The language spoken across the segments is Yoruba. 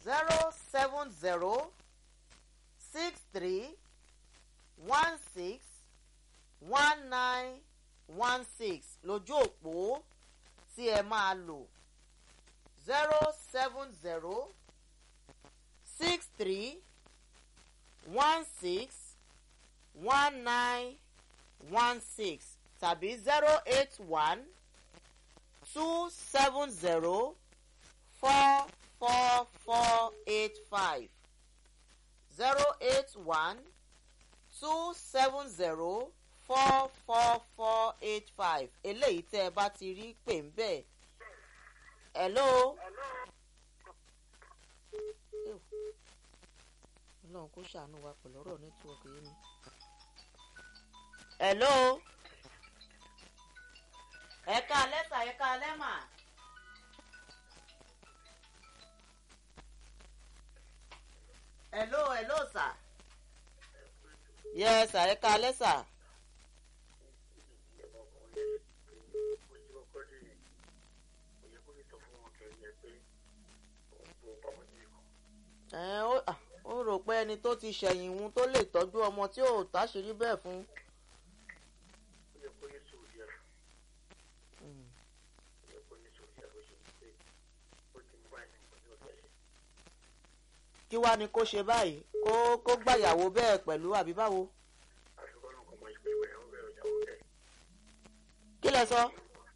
zero seven zero six three one six one nine one six lójú òpó tí ẹ máa lò zero seven zero six three one six one nine one six tàbí zero eight one two seven zero four four four eight five zero eight one two seven zero four four four eight five eléyìí tẹ́ ẹ bá ti rí pè ń bẹ̀. hello. ọlọ́run kó ṣàánú wa pẹ̀lú ọ̀rọ̀ nẹ́tíwọ̀kì yìí ni. hello. ẹ̀ka lẹ́tà ẹ̀ka lẹ́mà. hello hello sir. yes sir ẹ̀ka lẹ́sà. ẹ ó ó rò pé ẹni tó ti ṣẹ̀yìn òun tó lè tọ́jú ọmọ tí ò táṣìírí bẹ́ẹ̀ fún. kí wàá ní kó ṣe báyìí kó kó gbàyàwó bẹ́ẹ̀ pẹ̀lú àbí báwo. kí lẹ sọ.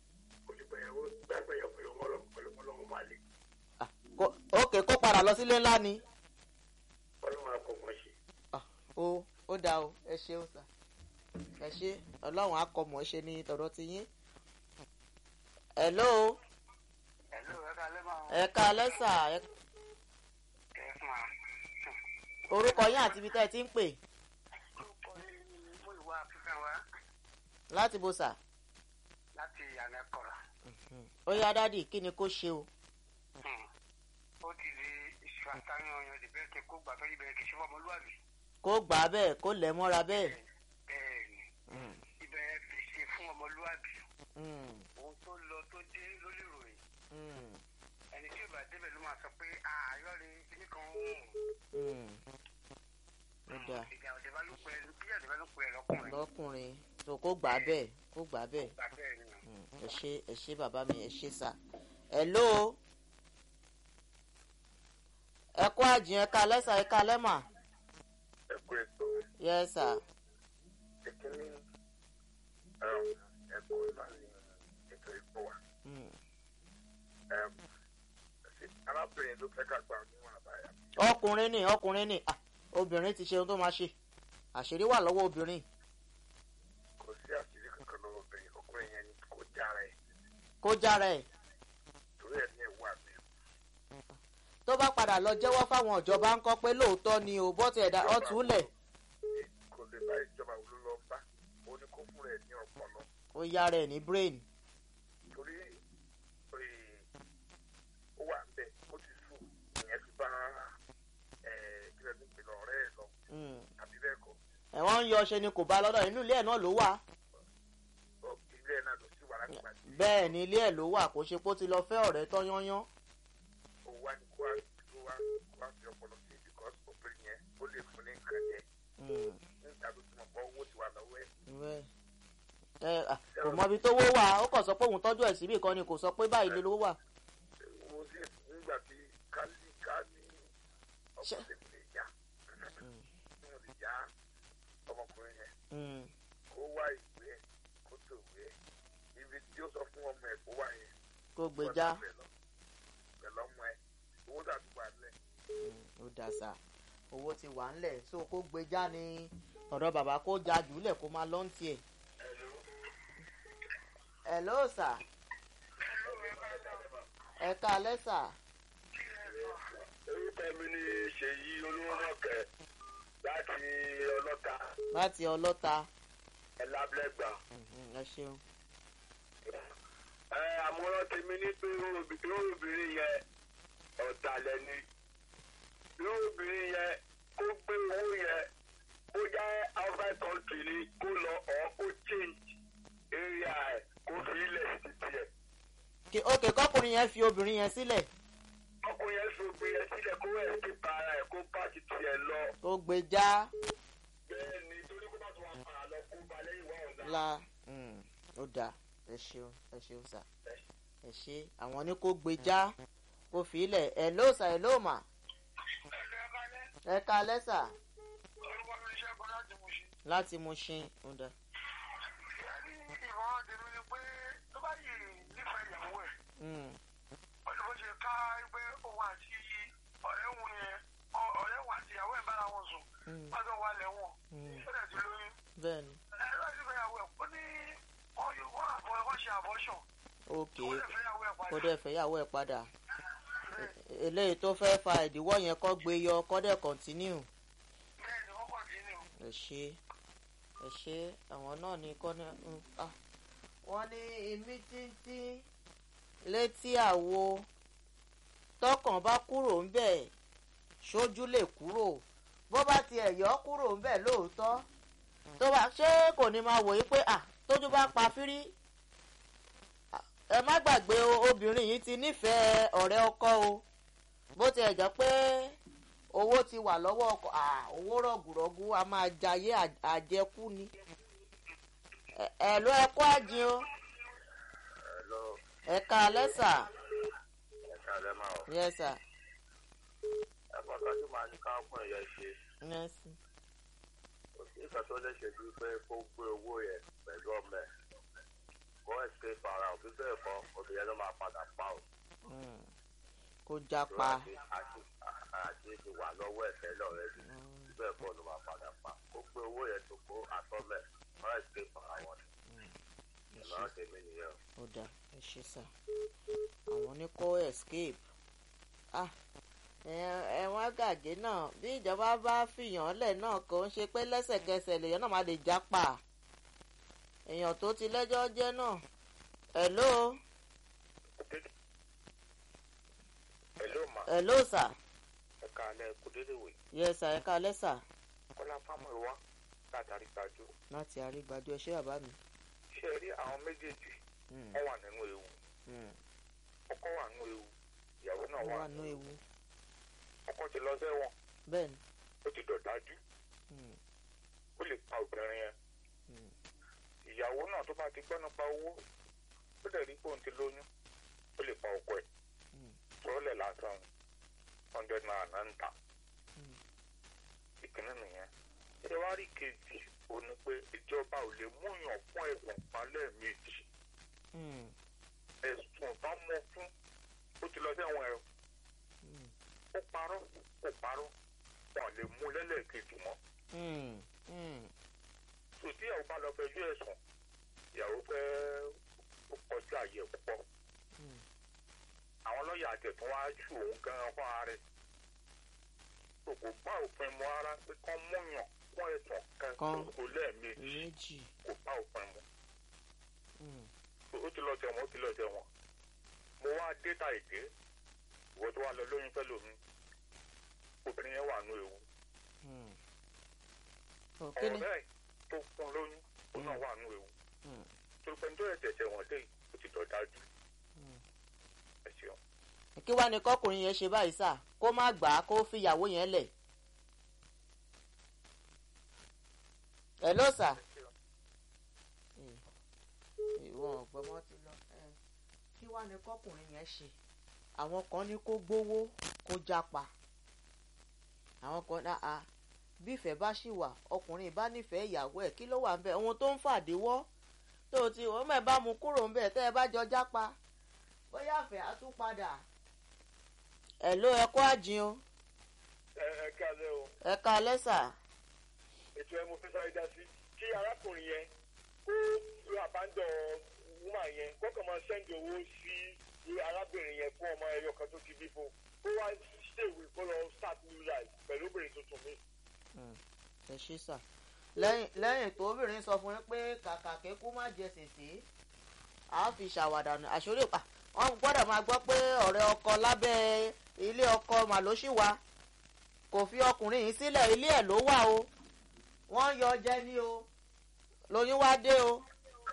ókè kó padà lọ sílé ńlá ni. ó ó dáa o ẹ ṣeun sà ẹ ṣe ọlọ́run akọmọ̀ ṣe ní tọ̀dọ̀ ti yín. hello. ẹ̀ka lẹ́sà orúkọ yín àti ibi tẹ́ ẹ ti ń pè. láti bó sà. láti ìyànà kọ̀rọ̀. ó yá dádì kí ni kó ṣe o. ó ti di ìṣàtàyàn ọyàn ìdìbẹ́ kí kó gbà fẹ́ẹ́ ibẹ̀ kì í ṣe fọmọlúwàbí. kó gbà á bẹ́ẹ̀ kó lẹ̀ mọ́ra bẹ́ẹ̀. bẹ́ẹ̀ni ibẹ̀ kì í ṣe fún ọmọlúwàbí. ohun tó lọ tó dé lórí ìròyìn. ẹni tí ìbá débẹ̀ ló máa sọ pé ààyò rẹ̀ kíní kan ń wù. ó dáa ìjà òde bá ló pẹ́ bíjà òde bá ló pẹ́ lọ́kùnrin. lọ́kùnrin tó kó gbà á bẹ́ẹ̀ kó gbà á bẹ́ẹ̀. gbà bẹ́ẹ̀ ni. ẹ ṣe ẹ ṣe bàbá mi ẹ ṣe sà. hello. ẹ kó àjìn ẹ̀ka lẹ́sà ẹ̀ka lẹ́mà. ẹ kú ètò yes sir. ìkíní ẹ̀kọ́ ìlànà ètò ìpò wa. Mm. arábìnrin ló fẹ́ ká gbà níwọ̀n àbáyà. ọkùnrin ni ọkùnrin ni ah, obìnrin ti ṣe ohun tó máa ṣe àṣírí wà lọ́wọ́ obìnrin kò sí àṣírí kankan lọ́wọ́ obìnrin ọkùnrin yẹn ni kò jára ẹ̀ kó jára ẹ̀ torí ẹ̀ ní ẹ̀wọ́ àmì tó bá padà lọ jẹ́wọ́ fáwọn ìjọba ń kọ́ pé lóòótọ́ ni ò bọ́ ti ẹ̀dá ọ̀túnlẹ̀ kò lè bá ìjọba wo ló lọ bá ó ní kó fún rẹ̀ ní ọpọlọ ó yára ẹ̀ ní brain torí ó wà ń bẹ̀ ó ti sùn ìyẹn fi bá kílẹ̀ ní ìpìlẹ̀ ọ̀rẹ́ ẹ̀ lọ Mm. àbí bẹ́ẹ̀ kọ́ ẹ̀wọ̀n ń yọ ṣe ni kò bá lọ́dọ̀ inú ilé ẹ̀ náà ló wà ọ, ilé ẹ̀ náà ló sì wà láti gbà tí bẹ́ẹ̀ ni ilé ẹ̀ ló wà kó ṣe pé ó ti lọ fẹ́ ọ̀rẹ́ tán yányán ó wá ní kó wá kó wá kó wá fi ọpọlọ sí because obìnrin yẹn ó lè fún ní nǹkan jẹ Mm. nígbà tó ti mọ̀ pé owó ti wà lọ́wọ́ ẹ̀ Bẹ́ẹ̀. ẹ à, kò mọ ibi tó wó wà ó kàn sọ pé òun tọ́jú ẹ̀ síbì kan ni kò sọ pé báyìí ló wà wo sí nígbà tí kálí kálí Ṣé- ọkùnrin lè yá mo lè yá ọmọkùnrin yẹn Mm. kó wá ìwé ẹ̀ kó tó ìwé ẹ̀ ibi tí ó sọ fún ọmọ ẹ̀ kó wá yẹn kó gbèjà pẹ̀lú ọmọ ẹ̀ owó tàbí wà lẹ̀ ó dà sá owó ti wà ńlẹ̀ so kó gbèjà ní ọ̀dọ̀ bàbá kó ja jùlẹ̀ kó máa lọ́n tiẹ̀. hello sir ẹ káalẹ́ sir orúkọ mi ni ṣèyí olúwọ́nàkẹ́ láti ọlọ́ta láti ọlọ́ta ẹ̀lábẹ́gbà. Mhm, ẹ ṣeun. ẹ àmọ́ràn tèmi ní pé irú obìnrin yẹn ọ̀dàlẹ̀ ni irú obìnrin yẹn kó gbé owó yẹn kó jẹ́ outside country ni kó lọ ọ̀ kó change area ẹ̀ kó fi ilẹ̀ sí tiẹ̀. Kí- ok kọkùnrin yẹn fi obìnrin yẹn sílẹ̀ ọkùnrin yẹn fi obìnrin yẹn sílẹ̀ kó kó gbé já bẹ́ẹ̀ ni torí kó má tún wá padà lọ kó ba lẹ́yìn wá ọ̀la. la mm, ó dáa ẹ ṣeun ẹ ṣeun sà ẹ ṣe àwọn ní kó gbé já kó fi ilẹ̀ ẹ ló sà ẹ ló mà ẹ ká lẹ́sà orúkọ mi ṣẹ́gun láti mú ṣe. láti mú ṣin ó dáa. ìmọ̀ràn tèmi ni pé tó bá yìí nífẹ̀ẹ́ ìyàwó ẹ̀ Mm, ọdún bó ṣe ká pé òun àti ọ̀rẹ́ òun yẹn ọ- ọ̀rẹ́ òun àti ìyàwó ẹ̀ bára wọn sùn mm, pátó wà lẹ́wọ̀n mm, ó dẹ̀ ti lóyún. bẹ́ẹ̀ ni ẹ láti fẹ́ ìyàwó ẹ̀ ó ní wọ́n yóò wọ́n àbọ̀ wọ́n ṣe àbọ̀ṣọ̀ ok ó dẹ̀ fẹ́ ìyàwó ẹ̀ kó padà. dẹ̀ fẹ́yàwó ẹ̀ padà E- eléyìí tó fẹ́ fa ìdíwọ́ yẹn kọ́ gbé yọ kọ́ dẹ̀ kọ́ntínú bẹ́ẹ̀ ni wọ́n kọ̀ntínú. ẹ ṣe ẹ ṣe àwọn náà ní kọ́ ní. mm, ah. wọ́n ní imí títí létí àwo tọkàn bá kúrò ń bẹ̀ ṣojú lè kúrò bó bá tiẹ̀ yọ kúrò ń bẹ̀ lóòótọ́ tó bá ṣé kò ní máa wòye pé à tójú bá pa fírí Ah, ẹ má gbàgbé o obìnrin yìí ti nífẹ̀ẹ́ ọ̀rẹ́ ọkọ o bó tiẹ̀ jẹ́ pé owó ti wà lọ́wọ́ ọkọ à owó rọ̀gùrọ̀gù a máa jayé à- àjẹkù ni Ẹ- ẹ ló ẹ kó àjìn o Hello, ẹ ká lẹ́sà ẹ káalẹ́ máa ọ̀. yẹ́sà ẹ̀kọ́ kan tí màá ní káwọn yẹn ṣe yẹ́sì kò sí ìkan tó lè ṣe ju pé kó gbé owó yẹn pẹ̀lú ọmọ ẹ̀ kó ẹ̀sìké fara òbí bẹ́ẹ̀ kọ́ obìnrin ló máa padà pa ò. kó jápa àti àti àti ti wà lọ́wọ́ ẹ̀ tẹ́lẹ̀ ọ̀rẹ́dì bẹ́ẹ̀ kọ́ ló máa padà pa kó gbé owó yẹn tó kó àtọ́mẹ̀ kó ẹ̀sìké fara wọn. ìmọ̀ràn tèmi nìyẹn o. ó dà ẹ ṣe sà àwọn ní kó escape ah ẹ- ẹ̀wọ̀n gàgé náà bí ìjọba bá fìyàn lẹ̀ náà kò ń ṣe pé lẹ́sẹ̀kẹsẹ̀ lèèyàn náà máa lè jápa èèyàn tó ti lẹ́jọ́ jẹ́ náà hello Hello ma hello sà ẹ káalẹ́ kó dédé wè yes sà ẹ ká lẹ́sà kọ́lá fámọ́ ìwá látàrí gbajú. láti àrígbájú ẹ ṣé bàbá mi. ṣé ẹ rí àwọn méjèèjì Mm, wọ́n wà nínú ewu mm. ọkọ wà nínú ewu ìyàwó náà wọ́n wà wà nú ewu ọkọ ti lọ sẹ́wọ̀n bẹ́ẹ̀ ni. ó ti dọ̀dájú Mm, ó lè pa obìnrin yẹn mm, ìyàwó náà tó bá ti gbọ́ nípa owó ó dẹ̀ rí pé òun ti lóyún ó lè pa ọkọ ẹ̀ Mm. sọ́ọ́lẹ̀ lásán hundred naira náà ń tà Mm. ìkíní nìyẹn ṣé wàá rí kejì ó ní pé ìjọba ò lè múyàn fún ẹ̀sùn palẹ̀ méjì mm, ẹ̀sùn bá mọ fún ó ti lọ sẹ́wọ̀n ẹ̀ mm, ó parọ́ kò parọ́ wọn lè mú lẹ́lẹ́kejì mọ́ mm, mm. sòtí ìyàwó bá lọ fẹjọ́ ẹ̀sùn ìyàwó fẹ́ ó kọjá àyè púpọ̀ Mm. àwọn lọ́ọ̀yà àtẹ̀tún wá ṣù òun gan-an fún ara rẹ̀ tó kò bá òfin mu ara pé kán múyàn fún ẹ̀sùn kan Kan. kò lẹ́ẹ̀mejì méjì. kò bá òfin mu Mm, ó ti lọ tẹ̀wọ̀n ó ti lọ tẹ̀wọ̀n mo wá dé ta èdè ìwọ tó wà lọ lóyún fẹ́ lómi obìnrin yẹn wà nù ewu mm. òkè ni. ọ̀rẹ́ tó fún lóyún ó náà wà nù ewu Mm, tó pẹ́ tó ẹ̀jẹ̀ tẹ̀wọ̀n dé ó ti dọ̀ dájú mm. ẹ ṣeun. kí wàá ní kọkùnrin yẹn ṣe báyìí sà kó má gbà á kó fìyàwó yẹn lẹ̀. hello sà. ìwọ ọ̀gbọ́mọ ti lọ. ẹ, kí wàá ní kọkùnrin yẹn ṣe àwọn kan ní kó gbowó kó jápa àwọn kan náà a bí ìfẹ́ bá ṣì wà ọkùnrin bá nífẹ̀ẹ́ ìyàwó ẹ̀ kí ló wà ń bẹ̀ ohun tó ń fàdíwọ́ tó o ti wọ́n mẹ́ bá mu kúrò ń bẹ̀ tẹ́ ẹ bá jọ jápa bóyá àfẹ́ á tún padà. ẹ̀ ló ẹ kó àjìn o ẹ ẹ kálẹ́ o ẹ ká lẹ́sà. ètò ẹ mo fẹ́ sáré dá sí kí arákùnrin yẹn kó lu àbájọ wúmà yẹn kọ́kàn máa sẹ́ndì owó sí arábìnrin yẹn fún ọmọ ẹyọ kan tó ti bí fún kó wá ṣèwé kó lọ start new life pẹ̀lú obìnrin tuntun mi. ẹ ṣe sà lẹ́yìn lẹ́yìn tó obìnrin sọ fún yín pé kàkà kékú má jẹ sèse a fi ṣàwàdà nù àṣírí pa wọn gbọ́dọ̀ máa gbọ́ pé ọ̀rẹ́ ọkọ lábẹ́ ilé ọkọ màlóṣì wa kò fi ọkùnrin yìí sílẹ̀ ilé ẹ̀ ló wà o wọ́n yọ jẹ ní o lóyún wá dé o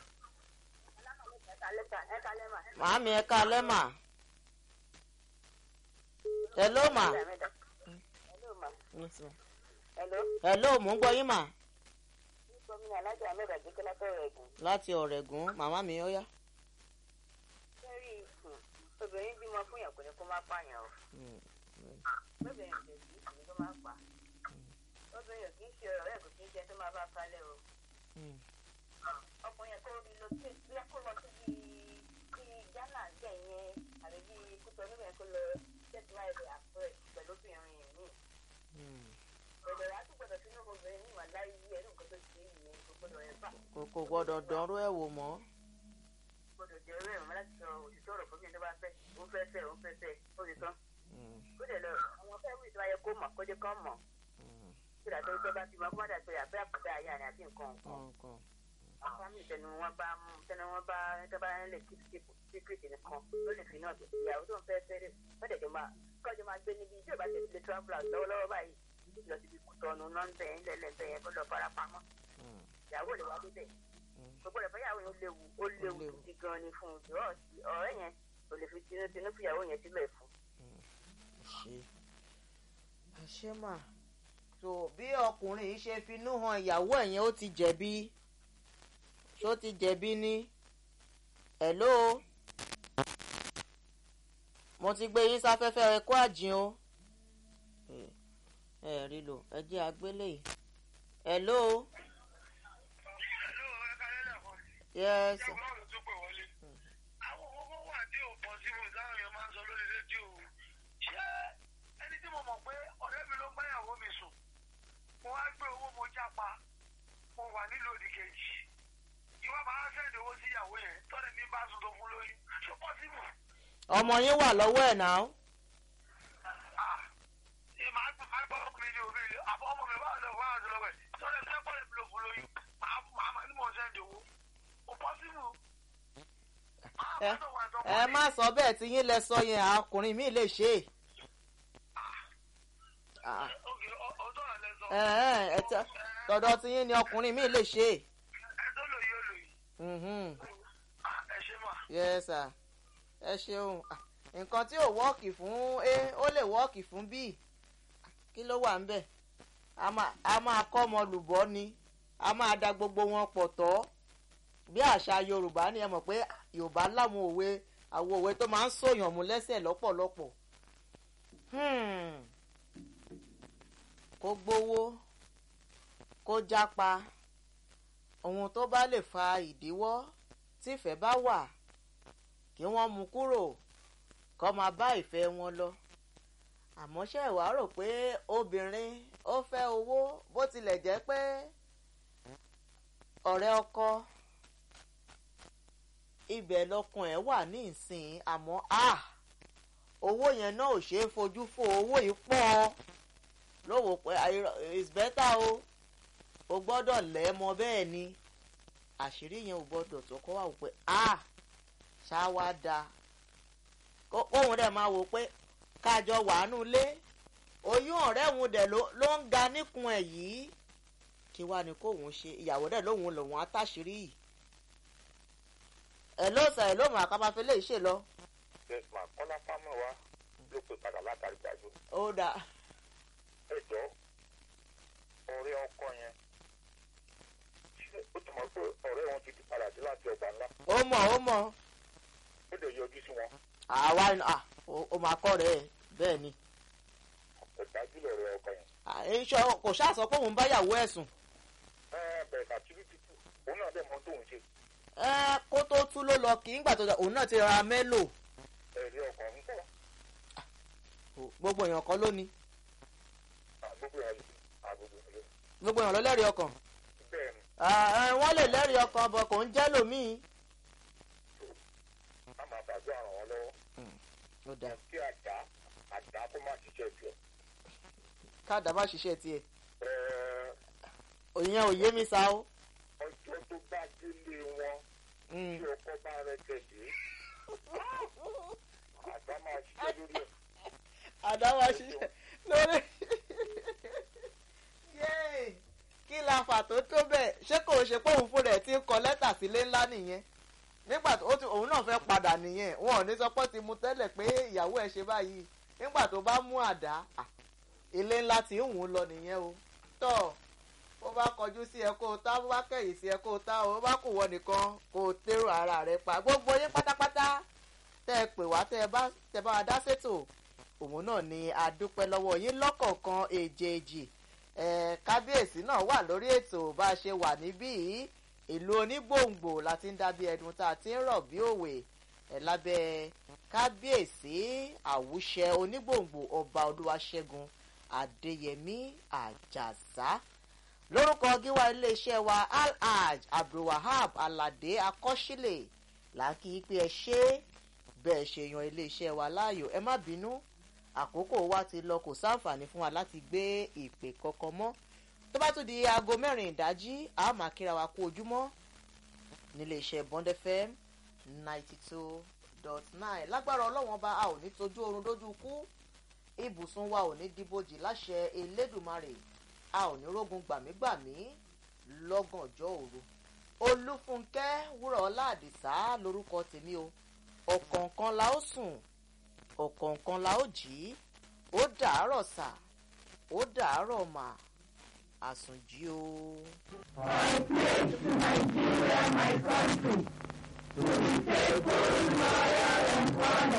màámi ẹ ká lẹ́mà ẹ ló mà. Yes, ma'am. Hello. hello mò ń gbọ́ yín mà Nípa mi alájà Ahmed Àgbékọ́lá bẹ̀rẹ̀ ẹ̀gùn. láti ọ̀rẹ́gùn màmá mi ó yá. Sẹ́rí obìnrin bímọ fún yàn kò ní kó má pààyàn o. Lóbìnrin kò sí ìsinmi tó máa pa. Obìnrin ò kì í ṣe ọ̀rọ̀ ẹ̀ kò kì í ṣe tó máa bá kalẹ̀ o. Ọkùnrin yẹn kó rí lọ sí bí kó lọ sí bí bí Ghana jẹ́ yẹn àbí bí kútọ níbẹ̀ kó lọ tẹ̀sí láì rẹ̀ àpẹẹrẹ pẹ̀lú obìnrin yẹn ní. Ọ̀dọ̀ rẹ̀ á tún gbọdọ̀ sínú obìnrin ní ìwà láyé ẹ̀rù nǹkan tó ti yìí kò gbọdọ̀ ẹ̀ bá. kò kò gbọ́dọ̀ dánrú ẹ̀ wò mọ́. gbọdọ̀ jẹ́ ẹrú ẹ̀rọ láti sọ òtítọ́ ọ̀rọ̀ fún mi tó bá fẹ́ ó fẹ́ fẹ́ ó fẹ́ fẹ́ ó ti tán. ó dẹ̀ lọ àwọn fẹ́ wí tó ayẹ kó mọ̀ kó jẹ́ kán mọ̀ kí ìdàtọ́ ìjọba bá ti mọ kó má dà pé àbẹ́ àkùdá ayé àná àti nǹkan nǹkan. nǹkan àwọn fámìlì tẹnu wọn bá mú tẹnu wọn bá tó bá lè kí síkírìtì nìkan ó lè fi náà tó ìyàwó tó ń fẹ́ fẹ́ rẹ̀ wọ́n dẹ̀ jọ máa kọ́jọ́ máa gbé níbi tí ò bá ti lè travel out lọ́wọ́lọ́wọ́ báyìí lọ síbi kùtọ́nu nọ́ńbẹ̀ ńlẹ̀lẹ̀bẹ̀ yẹn kó lọ fara pamọ́ ìyàwó lè wá débẹ̀ gbogbo rẹ̀ fẹ́yàwó yẹn léwu ó léwu léwu. gidi gan ni fún un jọ ọ̀rẹ́ yẹn kò lè fi tinútinú fìyàwó yẹn sílẹ̀ fún. ṣe ṣe mà tó bí ọkùnrin yìí ṣe finú han ìyàwó ẹ̀ yẹn ó ti jẹ̀bi ṣó ti jẹ̀bi ní hello mo ti gbé yín sáfẹ́fẹ́ ẹ kó àjìn o ẹ ẹ rí lò ẹ jẹ́ àgbélé yìí hello Hello, ẹ ká lẹ́lẹ̀ kan. yes Ṣé ọlọ́run tó pè wọlé? Àwọn owó wà tí ò pọ̀ sí wọn táwọn èèyàn máa ń sọ lórí rédíò. Ṣé ẹni tí mo mọ̀ pé ọ̀rẹ́ mi ló ń báyàwó mi sùn? Mo wá gbé owó mo jápa. Mo wà nílò òdì kejì. Ìwà máa ń sẹ́ẹ̀dì owó sí ìyàwó yẹn. Tọ́ni mi bá sùn tó fún lóyún. Ṣé pọ́sibù? ọmọ yín wà lọ́wọ́ ẹ̀ náà Ah! Ìmọ̀ àgbọ̀ ọkùnrin ni òbí rẹ̀. Àbọ̀ ọmọ mi bá ọ̀dọ̀ wá àti lọ́wọ́ ẹ̀. Tọ́ni mi sẹ́kọ̀ọ́ mi ló fún lóyún. Màá màá ní mò ń sẹ́ẹ̀dì owó. Kò pọ́sibù. ẹ ẹ má sọ bẹ́ẹ̀ tí yín lẹ sọ yẹn ọkùnrin mi lè ṣe é. Ah. Okay, ọ- ọ̀dọ́ àlẹ́ sọ. ẹ ẹ ẹ tẹ tọ̀dọ̀ tí yín ni ọkùnrin mi lè ṣe é. Ẹ tó lòye ó lòye. Mhm. Ah, Ẹ ṣe mà. yes sir ẹ ṣeun Ah, nǹkan tí ò wọ́ọ̀kì fún a ó lè wọ́ọ̀kì fún b kí ló wà ń bẹ̀ a máa a máa kọ́ ọmọ lùbọ́ ni a máa da gbogbo wọn pọ̀ tọ́ bí àṣà yorùbá ni ẹ mọ̀ pé yorùbá láwọn òwe àwọn òwe tó máa ń sòyàn mú lẹ́sẹ̀ lọ́pọ̀lọpọ̀ Hmm. kó gbowó kó jápa ohun tó bá lè fa ìdíwọ́ tífẹ̀ bá wà kí wọ́n mú kúrò kó máa bá ìfẹ́ wọn lọ àmọ́ ṣé ẹ wá rò pé obìnrin ó fẹ́ owó bó tilẹ̀ jẹ́ pé ọ̀rẹ́ ọkọ ibẹ̀ lọkàn ẹ̀ wà ní ìsìn àmọ́ ah owó yẹn náà ò ṣeé fojú fo owó yìí pọ̀ lówó pé àìrọ- it's better o o gbọ́dọ̀ lẹ́ mọ bẹ́ẹ̀ ni àṣírí yẹn ò gbọ́dọ̀ tó kọ́ wà wò pé ah ṣáwá da Kó- kóhun dẹ̀ máa wò pé kájọ wàánú lé oyún ọ̀rẹ́ òun dẹ̀ ló ló ń ga níkun ẹ̀ yìí kí wàá ní kóhun ṣe ìyàwó dẹ̀ lóhun lòun àtàṣírí yìí ẹ̀ ló sà ẹ̀ ló mọ̀ àkábáfẹ́ lè ṣe lọ yes ma kọ́lá fámọ́ wa ló pè padà látàrí gbàgbọ́ ó dà ẹjọ́ ọ̀rẹ́ ọkọ yẹn ṣé ó ti mọ̀ pé ọ̀rẹ́ wọn ti di padà dé láti ọgbà ńlá ó mọ̀ ó mọ̀ ó lè yọjú sí wọn àwa ah, ó- ó máa kọ́ rẹ̀ bẹ́ẹ̀ ni ó dájú lọ̀rẹ́ ọkọ yẹn. Ah, iṣọ́ kò ṣáà sọ pé òun báyàwó ẹ̀sùn ẹ bẹ̀rẹ̀ àtúntò títù òun náà dẹ̀ mọ tóun ṣe ẹ kó tó tú ló lọ kí ńgbà tó dà òun náà ti ra mélòó ẹ̀rí ọkọ ń pọ̀ gbogbo èèyàn kan ló ní àgbègbè ẹ̀ àgbègbè ẹ̀ gbogbo èèyàn ló lẹ́rìí ọkàn bẹ́ẹ̀ ni Ah, eh, wọ́n lè lẹ́rìí ọkàn bọ̀ kò ń jẹ́ lòmíì. a máa gbàdúrà ràn wọ́n lọ́wọ́ ó dáa kí àdá àdá kó má ṣiṣẹ́ tiẹ̀ káàdà má ṣiṣẹ́ tiẹ̀ ẹ̀ẹ́ òyìn ò yé mi sá o. ọjọ́ tó bá délé wọn Mm. tí ọkọ bá rẹ tẹ̀lé àdá máa ṣiṣẹ́ lórí ẹ̀. àdá má ṣiṣẹ́ lórí. Yéè, kí la fà tó tó bẹ́ẹ̀ ṣé kò ṣe pé òun fún rẹ̀ ti ń kọ lẹ́tà sílé ńlá nìyẹn nígbà tó ó ti- òun náà fẹ́ padà nìyẹn wọn ò ní sọ pé ó ti mu tẹ́lẹ̀ pé ìyàwó ẹ̀ ṣe báyìí nígbà tó bá mú àdá ah, ilé ńlá tí ń wù ú lọ nìyẹn o tọ̀ bó bá kọjú sí ẹ kó o tá bó bá kẹ̀yìn sí ẹ kó o tá o bó bá kù wọ nìkan kó o tẹ́rù ara rẹ pa gbogbo yín pátápátá tẹ́ ẹ pè wá tẹ́ ẹ bá tẹ́ bá wa dá sétò òun náà ni a dúpẹ́ lọ́wọ́ yín lọ́kọ̀ọ̀kan èjèèjì ẹ̀ kábíyèsí náà wà lórí ètò bá a ṣe wà níbí yìí ìlú onígbòǹgbò la ti ń dábí ẹdun tá a ti ń rọ̀ bí òwe ẹ̀ lábẹ́ kábíyèsí àwùṣẹ onígbòǹgbò ọba olúwaṣẹ́gun adéyẹmí àjàsá lórúkọ gíwá iléeṣẹ́ wa alhaj abdulwahab aládé akọ́sílẹ̀ làákì pé ẹ ṣe bẹ́ẹ̀ ṣe yan iléeṣẹ́ wa láàyò ẹ má bínú àkókò wa ti lọ kò sáǹfààní fún wa láti gbé ìpè kankan mọ́ tó bá tún di aago mẹ́rin ìdájí a máa kíra wa kú ojúmọ́ níléeṣẹ́ bond fm ninety two dot nine lágbára ọlọ́wọ́n bá a ò ní tójú oorun dójú kú ibùsùn wa ò ní dìbòjì láṣẹ elédùnmarè a ò ní rógun gbàmígbàmí lọ́gànjọ́ òru olúfúnkẹ́ wúrọ̀ ọlá àdìsá lórúkọ tèmi o ọ̀kọ̀ọ̀kan la ó sùn ọ̀kọ̀ọ̀kan la ó jí ó dàárọ̀ sà ó dàárọ̀ mà àsùnjí o. I pray to Nigeria, my country, to be faithful, loyal, and honest.